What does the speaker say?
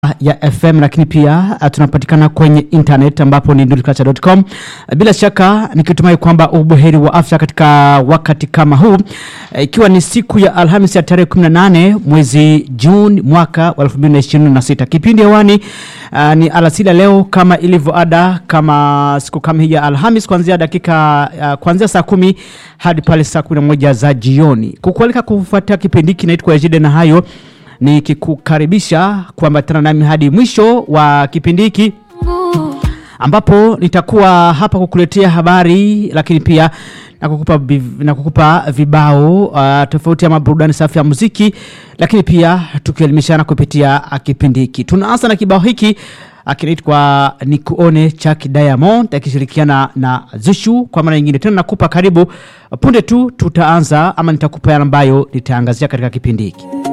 ya FM lakini pia uh, tunapatikana kwenye internet ambapo ni nurdculture.com. Uh, bila shaka nikitumai kwamba ubuheri wa afya katika wakati kama huu uh, ikiwa ni siku ya Alhamisi ya tarehe 18 mwezi Juni mwaka wa 2026. Kipindi hewani uh, ni alasila leo kama ilivyo ada kama siku kama hii ya Alhamis kuanzia dakika uh, kuanzia saa kumi hadi pale saa 11 za jioni. Kukualika kufuatia kipindi hiki naitwa Ejide na hayo nikikukaribisha kuambatana nami hadi mwisho wa kipindi hiki ambapo nitakuwa hapa kukuletea habari lakini pia na kukupa, biv- na kukupa vibao uh, tofauti ama burudani safi ya muziki lakini pia tukielimishana kupitia uh, kipindi hiki tunaanza na kibao hiki uh, kinaitwa nikuone chaki diamond akishirikiana na zushu kwa mara nyingine tena nakupa karibu punde tu tutaanza ama nitakupa yale ambayo nitaangazia katika kipindi hiki